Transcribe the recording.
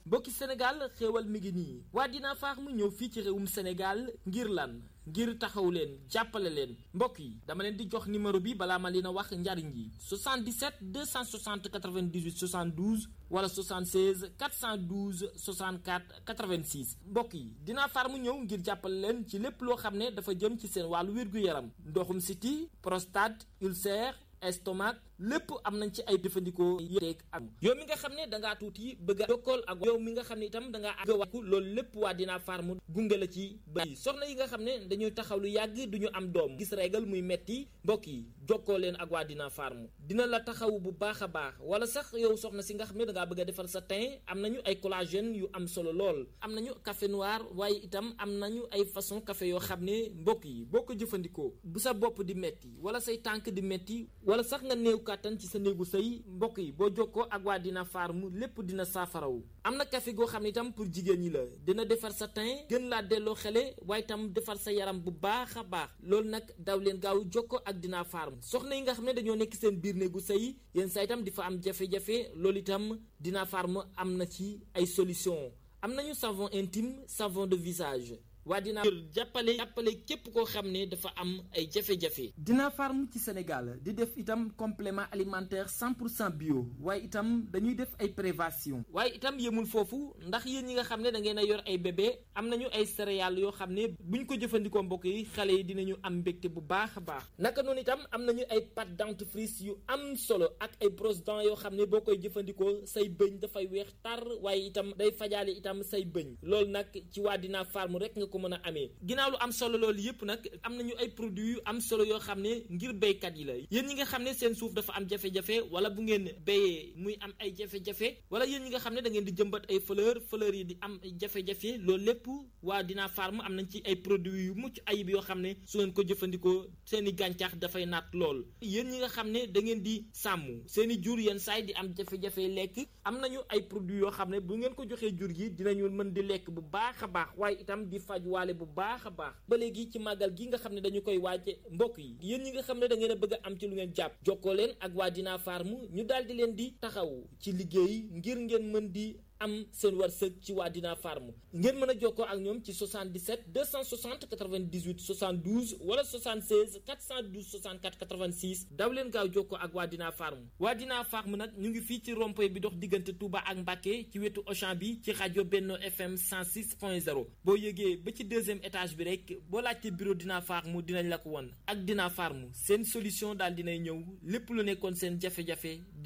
mbokki Sénégal xéewal mi ngi nii waa Dina Farm ñëw fii ci réewum Sénégal ngir lan ngir taxaw leen jàppale leen mbokk yi dama leen di jox numéro bi balaa ma leen a wax njariñ yi 77 260 98 72 wala 76 412 64 86 mbokk yi Dina Farm ñëw ngir jàppale leen ci lépp loo xam ne dafa jëm ci seen wàllu wér-gu-yaram ndoxum siti prostate ulcère estomac lépp am nañ ci ay jëfandikoo yéeg ak yow mi nga xam ne dangaa tuuti bëgg a jokkool ak yow mi nga xam ne itam dangaa àgg wàkku loolu lépp waa Dina Farm gunge la ci ba soxna yi nga xam ne dañuy taxaw lu yàgg duñu am doom gis régal muy metti mbokk yi jokkoo leen ak waa Dina Farm dina la taxaw bu baax a baax wala sax yow soxna si nga xam ne dangaa bëgg a defar sa teint am nañu ay collagène yu am solo lool am nañu café noir waaye itam am nañu ay façon café yoo xam ne mbokk yi boo ko jëfandikoo bu sa bopp di metti wala say tànk di metti wala sax nga néew kàttan ci sa néegu sëy mbokk yi boo jokkoo ak waa Dina Farm lépp dina saafarawu am na café goo xam ne itam pour jigéen ñi la dina defar sa teint gën laa delloo xele waaye itam defar sa yaram bu baax a baax loolu nag daw leen gaaw jokkoo ak Dina Farm soxna yi nga xam ne dañoo nekk seen biir néegu sëy yenn saa itam di fa am jafe-jafe loolu itam Dina Farm am na ci ay solution am nañu savon intime savon de visage waa Dina jàppale jàppale képp koo xam ne dafa am ay jafe-jafe. Dina Farm ci Sénégal di def itam complément alimentaire 100 pour cent bio waaye itam dañuy def ay prévention waaye itam yemul foofu ndax yéen ñi nga xam ne da ngeen a yor ay bébé am nañu ay céréales yoo xam ne buñ ko jëfandikoo mbokk yi xale yi dinañu am mbégte bu baax a baax naka noonu itam am nañu ay pâte dentifrice yu am solo ak ay brosse dents yoo xam ne boo koy jëfandikoo say bëñ dafay weex tar waaye itam day fajaale itam say bëñ loolu nag ci waa Dina Farm rek nga ko mën a amee ginnaaw lu am solo loolu yëpp nag am nañu ay produits yu am solo yoo xam ne ngir béykat yi la yéen ñi nga xam ne seen suuf dafa am jafe-jafe wala bu ngeen béyee muy am ay jafe-jafe wala yéen ñi nga xam ne da ngeen di jëmbat ay fleur fleur yi di am jafe-jafe loolu lépp waa Dina Farm am nañ ci ay produits yu mucc ayib yoo xam ne su ngeen ko jëfandikoo seen i gàncax dafay naat lool yéen ñi nga xam ne da ngeen di sàmm seen i jur yenn saay di am jafe-jafe lekk am nañu ay produits yoo xam ne bu ngeen ko joxee jur gi dinañu mën di lekk bu baax a baax waaye itam di faj waale bu baax a baax ba léegi ci màggal gi nga xam ne dañu koy waaje mbokk yi yéen ñi nga xam ne da ngeen a bëgg a am ci lu ngeen jàpp jokkoo leen ak waa Dina Farm ñu daal di leen di taxaw ci liggéey ngir ngeen mën di am seen wërsëg ci waa Dina Farm ngeen mën a jokkoo ak ñoom ci 77 260 98 72 wala 76 412 64 86 daw leen gaaw jokkoo ak waa Dina Farm waa Dina Farm nag ñu ngi fii ci rond-point bi dox diggante Touba ak Mbacké ci wetu Auchan bi ci rajo Benno FM 106.0 boo yëgee ba ci deuxième étage bi rek boo laajte bureau Dina Farm dinañ la ko won ak Dina Farm seen solution daal dinay ñëw lépp lu nekkoon seen jafe-jafe